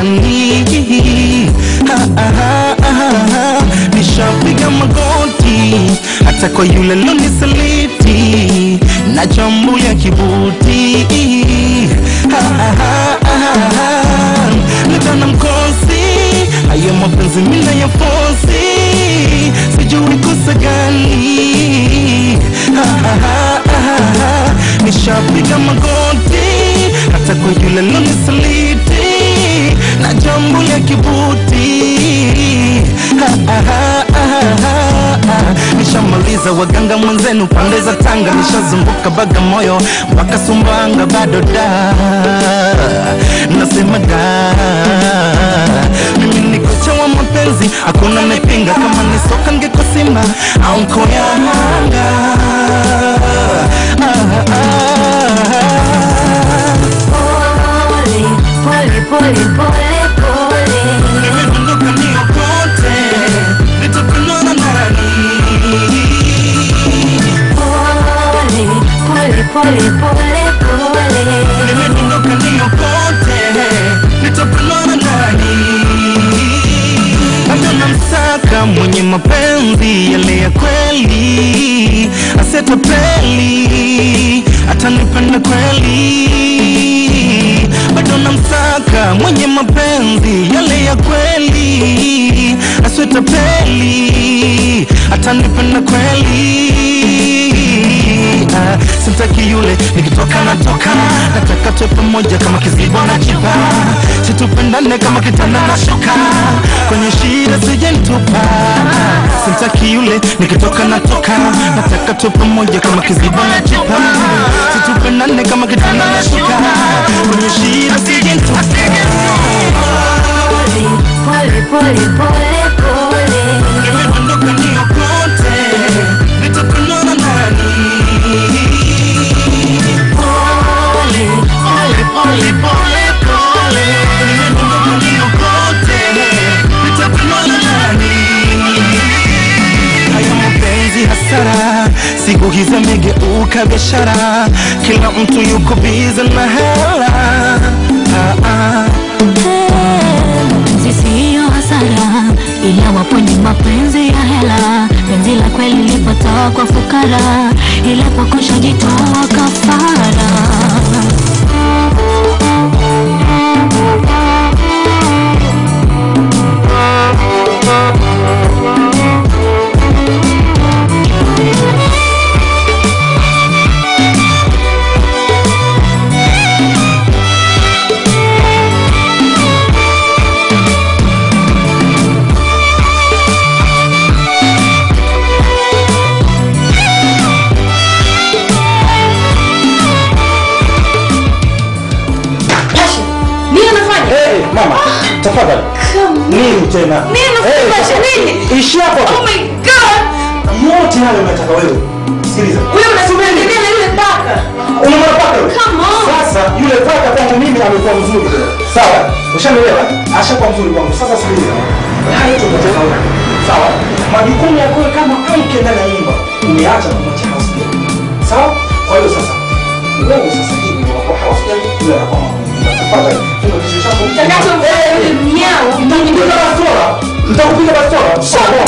nani ha, ha, ha, ha, ha. nishapiga magoti hata kwa yule lonisaliti na jambo ya kibuti ha, ha, ha, ha, ha. Natana mkosi haya mapenzi mina ya fosi sijui kosa gani ha, ha, ha, ha, ha. nishapiga magoti hata kwa yule lonisaliti na jambo ya kibuti ha, ha, ha, ha, ha, ha. nishamaliza waganga mwenzenu pande za Tanga, nishazunguka Bagamoyo mpaka Sumbawanga, bado da nasema da mimi ni kocha wa mapenzi, hakuna nipinga. Kama ni soka ngeko Simba au Nkoya Yanga ah, ah, ah. Pole, pole, pole, pole. Nimedondoka niokote, nitapendwa na nani? Pole, pole, pole, pole, pole. Nimedondoka niokote, nitapendwa na nani? Bado namsaka mwenye mapenzi yale ya kweli, asetapeli atanipenda kweli. Bado namsaka mwenye mapenzi yale ya kweli, asetapeli atanipenda kweli. Ah, simtaki yule nikitoka natoka, nataka tuwe pamoja kama kizibo na chipa, situpendane kama kitanda na shuka, kwenye shida sijentupa. Simtaki yule nikitoka natoka, nataka tuwe pamoja kama kizibo na chipa, situpendane kama kitanda na shuka, kwenye shida sijentupa. Pole, pole, pole, pole. Nimedondoka niokote, nitapendwa na nani? Pole, Pole, pole, pole, pole. Nimedondoka niokote, nitapendwa na nani? Haya mapenzi hasara, siku hizi amegeuka biashara, kila mtu yuko bize na hela. Ah, ah. Mapenzi siyo hasara, ila wapo ni mapenzi ya hela. Penzi la kweli lipotoa kwa fukara, ila pokosha jitoa kafara. Nini unafanya? Hey, mama, tafadhali. Nini tena? Nini unafanya? Eh, Basha, tafadhali. nini? Ishi hapo Oh hapo. my god! Yote hayo unataka wewe. Sikiliza. Wewe unasubiri nini na yule paka? Unamwona paka yule? Come on. Sasa yule paka kwangu mimi amekuwa mzuri. Sawa? Ushanielewa? Ashakuwa mzuri kwangu. Sasa sikiliza. Haya tu tofauti. Sawa? Majukumu yako kama mke ndani ya nyumba umeacha kumwacha house girl. Sawa? Kwa hiyo sasa wewe sasa hivi unakuwa house girl, yule anakuwa mama. Tafadhali, funga kichwa chako. Takacho yule mnyao. Nitakupiga bastola. Nitakupiga bastola. Sawa.